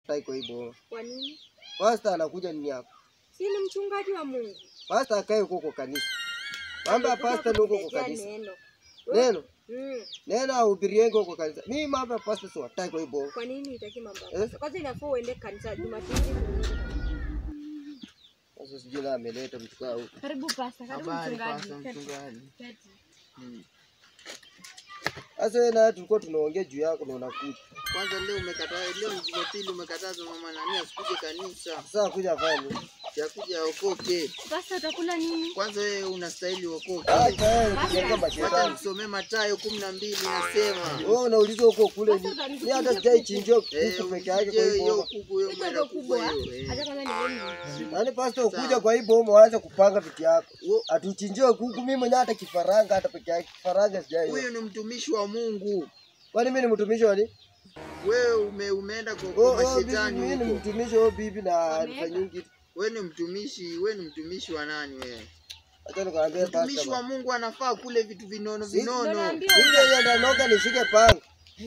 tai kwa hivyo. Kwa nini? Pastor anakuja nini hapa? Si ni mchungaji wa Mungu. Pastor akae huko kwa kanisa. Mambo ya Alikuja pastor ni huko kwa kutuletea kanisa. Neno. Neno, Mm. neno ahubirienge huko kanisa. Mimi mambo ya pastor si watai kwa hivyo. Kwa nini itaki mambo ya Eh? pasta? Kwanza inafaa uende kanisa Jumapili. Sasa sijui na ameleta mtu kaa huko. Karibu pasta, karibu Habari mchungaji. pasa mchungaji. Keti. Mm. Sasa wewe na tulikuwa tunaongea juu yako na unakuja. Kwanza leo umekataa, leo ni Jumapili umekataza mama nani asikuje kanisa. Sasa kuja fanya. Yakuja okoke. Pasta utakula nini? Kwanza wewe unastahili okoke. Acha wewe kujenga Wacha mashetani. nisomee Mathayo kumi na mbili nasema. Wewe unauliza huko kule. Sasa ni- utanisikia Mimi hata kuku. sijaichinjia Eh, kuku peke yake kwa hiyo hivyo. hiyo kuku hiyo Hizo mwenda ndio kubwa kubwa. hiyo. eh. Hata kama ni nini? Yaani pastor ukuja Sawa. kwa hii bomo waanze kupanga vitu yako. Wo- Atuchinjie kuku mimi mwenyewe hata kifaranga hata peke yake. Kifaranga sijai. Huyu ni mtumishi wa Mungu. Kwani mimi ni mtumishi wa nini? Wewe ume, umeenda kwa, Oh, kwa oh, bibi, mashetani mimi ni huko. mtumishi wa bibi na Wameweka. nifanyingi. Wewe ni mtumishi, wewe ni mtumishi wa nani wewe? Acha nikwambie Mtumishi pastor. wa Mungu anafaa kule vitu vinono Si- Ndio vinono. naambia Sije yenda noka nishike panga.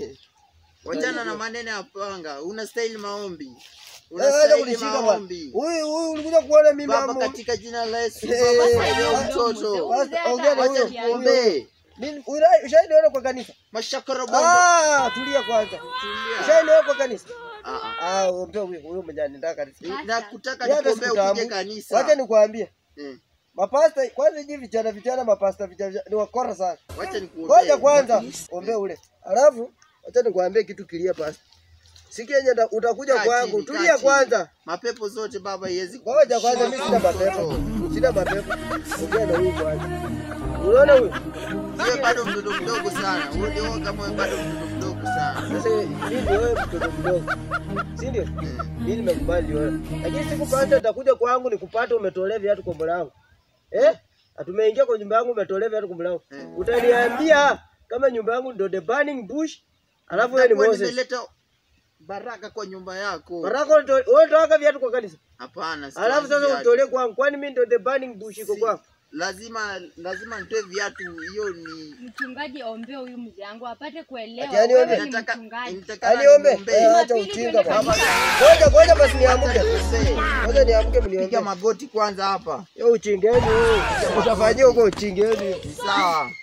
Wachana na maneno ya panga, unastahili maombi, Eh, acha unastahili kunishika bwana. maombi. Huyu huyu ulikuja kuona mimi Baba, mama. katika jina la Yesu, Eh, Baba, eh, saidia eh, mtoto, Pastor, ongea na wacha huyo. nikuombee. Mimi ushaidiona kwa kanisa? Mashakara bondo. Ah, tulia kwanza. Tulia. Ushaidiona kwa kanisa? Ah, ah. Ah, ombea huyo huyo mwenye anataka kanisa. Na kutaka Yeye hata nikuombee sikutambua. ukuje Wacha kanisa. nikwambie. Eh, Mapasta kwanza hivi vijana vijana mapasta vijana ni wakora sana. Wacha Ngoja nikuombee. kwanza ombea ule. Alafu acha nikwambie kitu kilia pasta. Siku yenye nda- utakuja Kaa kwangu, chini, kaa tulia chini. kwanza. Mapepo zote baba iwezi Ngoja kwanza mimi sina mapepo. Sina mapepo. Ongea na huyu kwanza. Unaona huyu? Wewe bado mtoto mdogo sana. Wewe ndio kama wewe bado mtoto mdogo sana. Sasa mimi ndio wewe mtoto mdogo. Si ndio? Mimi nimekubali wewe. Lakini siku kwanza utakuja kwangu nikupate umetolea viatu kwa mlango. Eh? Atumeingia kwa nyumba yangu umetolea viatu kwa mlango. Eh. Utaniambia kama nyumba yangu ndio the burning bush. Alafu wewe ni Nitakuwa Moses. nimeleta baraka kwa nyumba yako. Baraka uto- wewe unatoa viatu kwa kanisa. Hapana. Alafu sitaki sasa viatu. utolee kwangu. Kwani mimi ndio the burning bush iko Si- kwako? lazima lazima nitoe viatu hiyo ni Mchungaji ombee huyu mzee wangu apate kuelewa Ati yani wewe ombe? ni nataka mchungaji. nitakana Aniombe. niombee. Eh, Acha Jumapili ujinga twende baba. kanisa. Ngoja ngoja basi niamke. Niombee. Ngoja niamke Piga mniombe. magoti kwanza hapa. Yo uchingeni huyu. Utafanyia huko uchingeni. Ni sawa.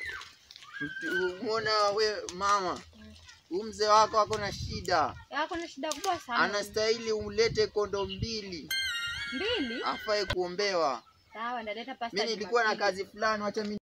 Mtu- Umeona we mama, huyu mzee wako ako na shida, Yako na shida kubwa sana. anastahili ulete kondo mbili, Mbili? afae kuombewa. Sawa, ndaleta pasta. Mimi nilikuwa na Jumapili. kazi fulani, wacha mimi